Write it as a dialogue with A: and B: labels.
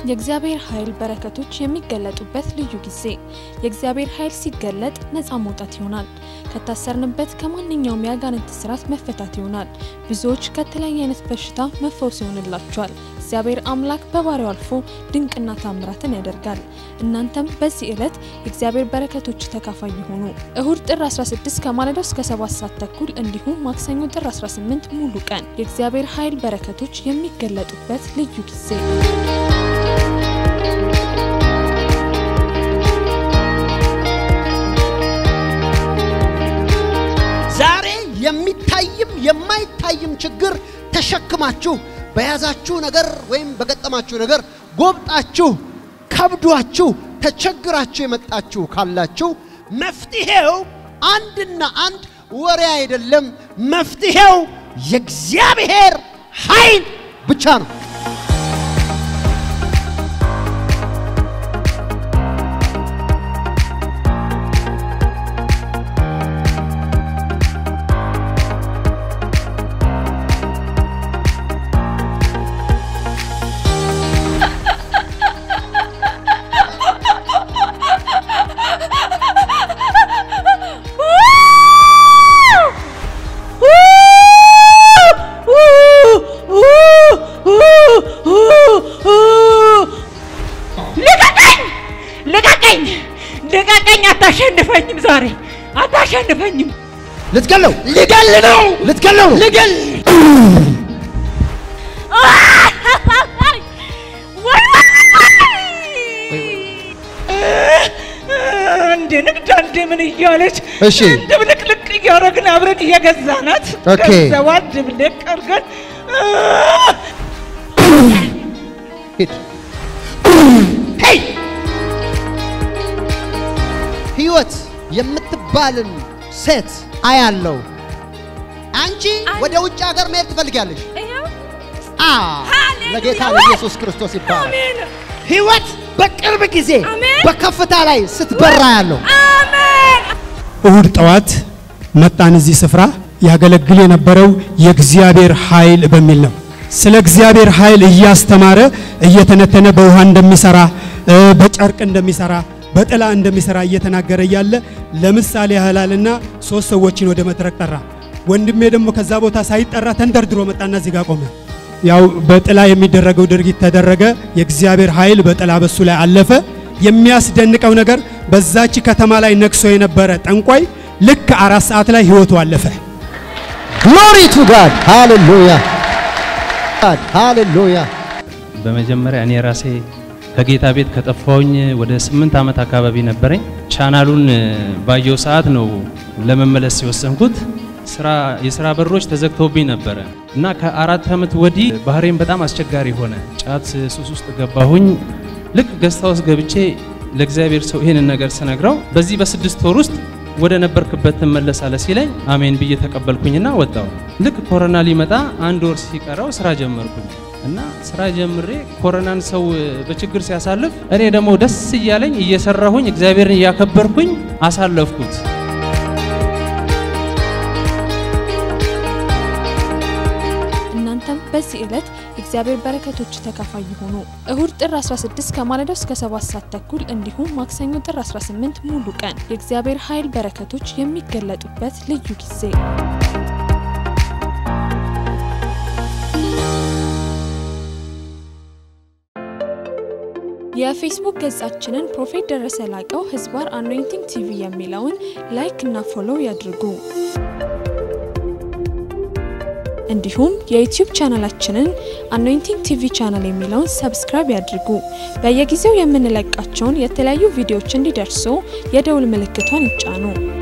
A: የእግዚአብሔር ኃይል በረከቶች የሚገለጡበት ልዩ ጊዜ። የእግዚአብሔር ኃይል ሲገለጥ ነፃ መውጣት ይሆናል። ከታሰርንበት ከማንኛውም የአጋንንት ስርዓት መፈታት ይሆናል። ብዙዎች ከተለያየ አይነት በሽታ መፈወስ ይሆንላቸዋል። እግዚአብሔር አምላክ በባሪያው አልፎ ድንቅና ታምራትን ያደርጋል። እናንተም በዚህ ዕለት የእግዚአብሔር በረከቶች ተካፋይ ይሆኑ። እሁድ ጥር 16 ከማለዳው እስከ 7 ሰዓት ተኩል እንዲሁም ማክሰኞ ጥር 18 ሙሉ ቀን የእግዚአብሔር ኃይል በረከቶች የሚገለጡበት ልዩ ጊዜ
B: ዛሬ የሚታይም የማይታይም ችግር ተሸክማችሁ በያዛችሁ ነገር ወይም በገጠማችሁ ነገር ጎብጣችሁ ከብዷችሁ ተቸግራችሁ የመጣችሁ ካላችሁ መፍትሄው አንድና አንድ ወሬ አይደለም። መፍትሄው የእግዚአብሔር ኃይል ብቻ ነው።
C: ልቀቀኝ! ልቀቀኝ! ልቀቀኝ! አታሸንፈኝም! ዛሬ አታሸንፈኝም!
B: ልትገለው ሊገል ነው ልትገለው ነው ሊገል
C: አንድ ንግድ አንድ ምን እያለች
B: እሺ።
C: ድብልቅልቅ እያደረግን አብረን እየገዛናት
B: ኦኬ።
C: ገንዘቧን ድብልቅ አድርገን
B: ሂድ ሄይ ህይወት የምትባልን ሴት አያለው። አንቺ ወደ ውጭ ሀገር መሄድ ትፈልጊያለሽ? አ ለጌታ ለኢየሱስ ክርስቶስ ይባላል። ህይወት በቅርብ ጊዜ በከፍታ ላይ ስትበራ ያለው
D: እሁድ ጠዋት መጣን። እዚህ ስፍራ ያገለግል የነበረው የእግዚአብሔር ኃይል በሚል ነው። ስለ እግዚአብሔር ኃይል እያስተማረ እየተነተነ በውሃ እንደሚሰራ እ፣ በጨርቅ እንደሚሰራ በጥላ እንደሚሰራ እየተናገረ እያለ ለምሳሌ ያህላልና ሶስት ሰዎችን ወደ መድረክ ጠራ። ወንድሜ ደግሞ ከዛ ቦታ ሳይጠራ ተንደርድሮ መጣና እዚህ ጋር ቆመ። ያው በጥላ የሚደረገው ድርጊት ተደረገ። የእግዚአብሔር ኃይል በጥላ በሱ ላይ አለፈ። የሚያስደንቀው ነገር በዛች ከተማ ላይ ነግሶ የነበረ ጠንቋይ ልክ አራት ሰዓት ላይ ህይወቱ አለፈ።
B: ግሎሪ ቱ ጋድ ሃሌሉያ ጋድ ሃሌሉያ
E: በመጀመሪያ እኔ ራሴ ከጌታ ቤት ከጠፋሁኝ ወደ ስምንት ዓመት አካባቢ ነበረኝ። ቻናሉን ባየው ሰዓት ነው ለመመለስ የወሰንኩት። ስራ የስራ በሮች ተዘግተውብኝ ነበረ እና ከአራት ዓመት ወዲህ ባህሬን በጣም አስቸጋሪ ሆነ። ጫት ሱስ ውስጥ ገባሁኝ። ልክ ገስታ ውስጥ ገብቼ ለእግዚአብሔር ሰው ይህንን ነገር ስነግረው በዚህ በስድስት ወር ውስጥ ወደ ነበርክበት ትመለሳለህ ሲለኝ አሜን ብዬ ተቀበልኩኝና ወጣሁ። ልክ ኮሮና ሊመጣ አንድ ወር ሲቀረው ስራ ጀመርኩኝ እና ስራ ጀምሬ ኮሮናን ሰው በችግር ሲያሳልፍ እኔ ደግሞ ደስ እያለኝ እየሰራሁኝ እግዚአብሔርን እያከበርኩኝ አሳለፍኩት።
A: እናንተም በዚህ ዕለት የእግዚአብሔር በረከቶች ተካፋይ ይሆኑ። እሁድ ጥር 16 ከማለዳው እስከ 7 ሰዓት ተኩል እንዲሁም ማክሰኞ ጥር 18 ሙሉ ቀን የእግዚአብሔር ኃይል በረከቶች የሚገለጡበት ልዩ ጊዜ የፌስቡክ ገጻችንን ፕሮፌት ደረሰ ላቀው ህዝባር አኖይንቲንግ ቲቪ የሚለውን ላይክ እና ፎሎው ያድርጉ። እንዲሁም የዩቲዩብ ቻናላችንን አኖይንቲንግ ቲቪ ቻናል የሚለውን ሰብስክራይብ ያድርጉ። በየጊዜው የምንለቃቸውን የተለያዩ ቪዲዮዎች እንዲደርሱ የደውል ምልክቷን ይጫኑ።